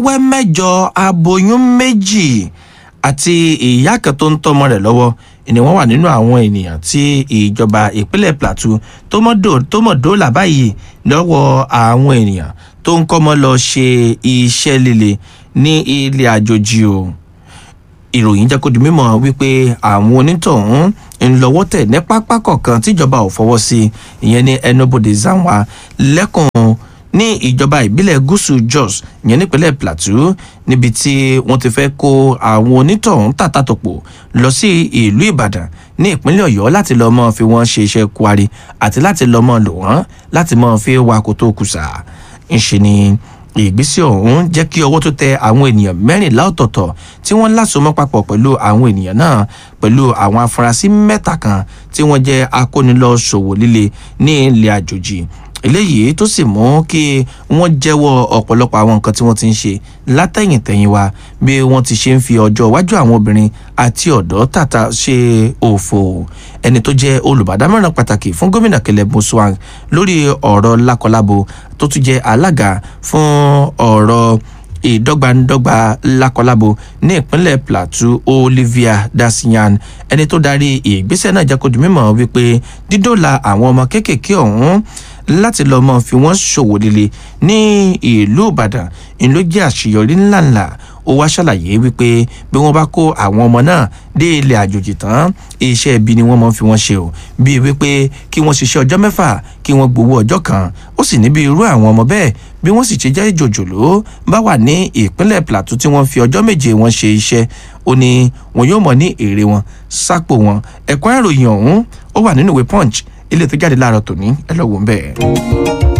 wẹ́ mẹ́jọ aboyún méjì àti ìyá kan tó ń tọ́mọ rẹ̀ lọ́wọ́ ni wọ́n wà nínú àwọn ènìyàn tí ìjọba ìpínlẹ̀ plateau tó mọ̀ dóòlà báyìí lọ́wọ́ àwọn ènìyàn tó ń kọ́mọ lọ ṣe iṣẹ́ líle ní ilé àjòjì o ìròyìn jẹ́ kó di mímọ̀ wípé àwọn onítọ̀hún ń lọ́wọ́ tẹ̀ ní pápá kọ̀ọ̀kan tíjọba ò fọwọ́ sí ìyẹn ní ẹnubodè zanwa lẹ́kùn ní ìjọba ìbílẹ̀ gúúsù jos ìyẹn nípínlẹ̀ plateau níbi tí wọ́n ti fẹ́ kó àwọn onítọ̀hún tàtàtòpọ̀ lọ sí ìlú ìbàdàn ní ìpínlẹ̀ ọ̀yọ́ láti lọ́ọ́ mọ́ fi wọ́n ṣe iṣẹ́ kwari àti láti lọ́ọ́ mọ́ lò wọ́n láti mọ́ fi wakò tó kùsà ń ṣe ni ìgbésẹ̀ ọ̀hún jẹ́ kí ọwọ́ tó tẹ àwọn ènìyàn mẹ́rìnlá ọ̀tọ̀ọ̀tọ̀ tí wọ́n lásomọ́ papọ̀ pẹ̀lú àwọn ènìyàn náà pẹ̀lú àwọn afurasí mẹ́ta kan tí wọ́n jẹ́ akónilọ́ṣòwò líle ní ilẹ̀ àjòjì eléyìí tó sì mú kí wọ́n jẹ́wọ́ ọ̀pọ̀lọpọ̀ àwọn nǹkan tí wọ́n ti ń ṣe látẹ̀yìntẹ̀yìn wa bí wọ́n ti ṣe ń fi ọjọ́ iwájú àwọn obìnrin àti ọ̀dọ́ tàtà ṣe òfò ẹni tó jẹ́ olùbádámọ̀ràn pàtàkì fún gómìnà kẹlẹ́ muswang lórí ọ̀rọ̀ lákọlábo tó tún jẹ́ alága fún ọ̀rọ̀ ìdọ́gbandọ́gba lákọlábo ní ìpínlẹ̀ plateau olivia dasiyan ẹni tó darí ìgbésẹ̀ náà jẹ́ kó di mímọ̀ wípé dídòla àwọn ọmọ kéékèèké ọ̀hún láti lọ́ọ́ mọ́ fi wọ́n ṣòwò líle ní ìlú ìbàdàn ìlú jẹ́ àṣeyọrí ńláńlá ó wá ṣàlàyé wípé bí wọ́n bá kó àwọn ọmọ náà dé ilẹ̀ àjòjì tán iṣẹ́ ibi ni wọ́n máa fi wọ́n ṣe o bíi wípé kí wọ́n ṣiṣẹ́ ọjọ́ mẹ́fà kí wọ́n gbowó ọjọ́ kan ó sì níbi irú àwọn ọmọ bẹ́ẹ̀ bí wọ́n sì ṣe jẹ́ ìjòjòló bá wà ní ìpínlẹ̀ plateau tí wọ́n fi ọjọ́ méje wọn ṣe iṣẹ́ ó ní wọn yóò mọ̀ ní èrè wọn sápò wọn ẹ̀kọ́ ìròyìn ọ̀hún ó wà nínú ìwé punch ilé tó jáde láàárọ̀ tòní ẹ lọ́wọ́ ń bẹ́ẹ̀.